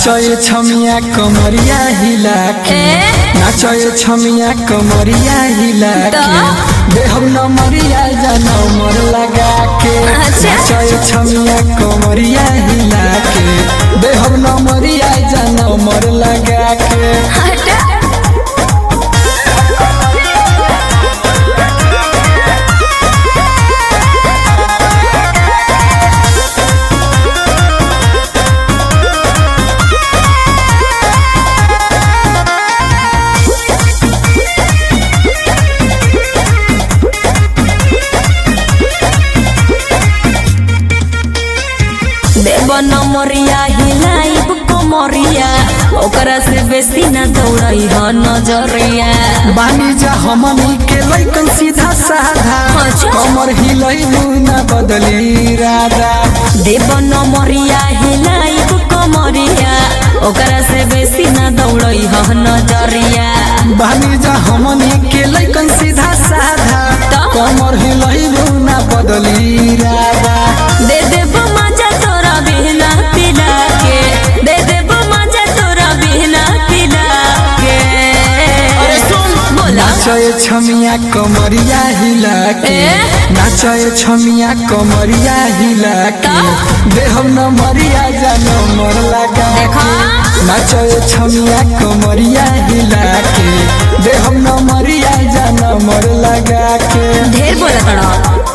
नाचए छमिया कमरिया हिला के ए? नाचए छमिया कमरिया हिला तो? के देहम नमरिया जाना उमर लगा के अच्छा। नाचए छमिया कमरिया हिला के देहम नमरिया जाना उमर लगा के हटा देव नमरिया हिलाइब कमरिया ओकरा से बेसी न दौड़ई ह नजरिया बानी जा हमनी के लइकन सीधा साधा अच्छा। कमर हिलैलू ना बदली राधा देव नमरिया हिलाइब कमरिया ओकरा से बेसी न दौड़ई ह नजरिया बानी जा हमनी के लइकन सीधा साधा तो? कमर हिलैलू ना बदली राधा दे देव मजा तोरा बिना पिला के दे देव मजा तोरा बिना पिला के अरे सुन। बोला नाचए छमिया कमरिया हिला के ए? नाचए छमिया कमरिया हिला के तो? देहम न मरिया जानो मर लगा देखा? के नाचए छमिया कमरिया हिला के देहम न मरिया जानो मर लगा के ढेर बोला तड़ा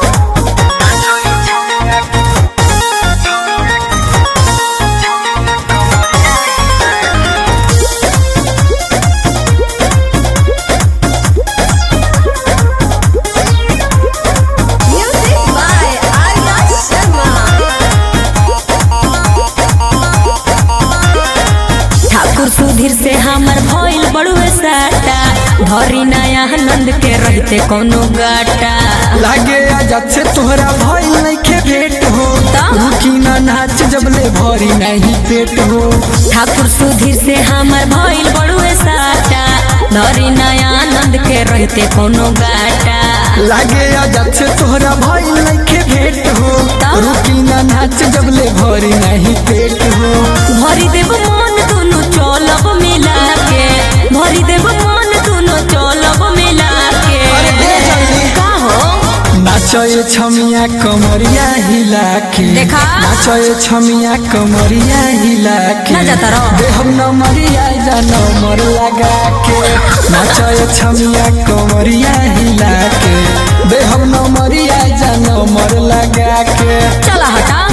Music by Arya Sharma. ठाकुर सुधीर से हमर भइल बड़ुए साटा धरी नया आनंद के रहते कोनो गाटा लागे आजाद से तोहरा भइल नइखे भेट हो तो? रुकी ना नाच जबले भरी नहीं पेट हो ठाकुर सुधीर से हमर भइल बड़ुए साटा धरी नया आनंद के रहते कोनो गाटा लागे आजाद से तोहरा भइल नइखे भेट हो तो? रुकी ना नाच जबले भरी नहीं पेट हो भरी देव मन दुनु चलब मिला के भरी देव मन दुनु चलब मिला के अरे दे जल्दी। का हो नाचए छमिया कमरिया हिला के देखा? नाचए छमिया कमरिया हिला के ना जाता रहो। देहम न मरिया जानो मर लगा के नाचए छमिया कमरिया हिला के देहम न मरिया जानो मर लगा के चला हटा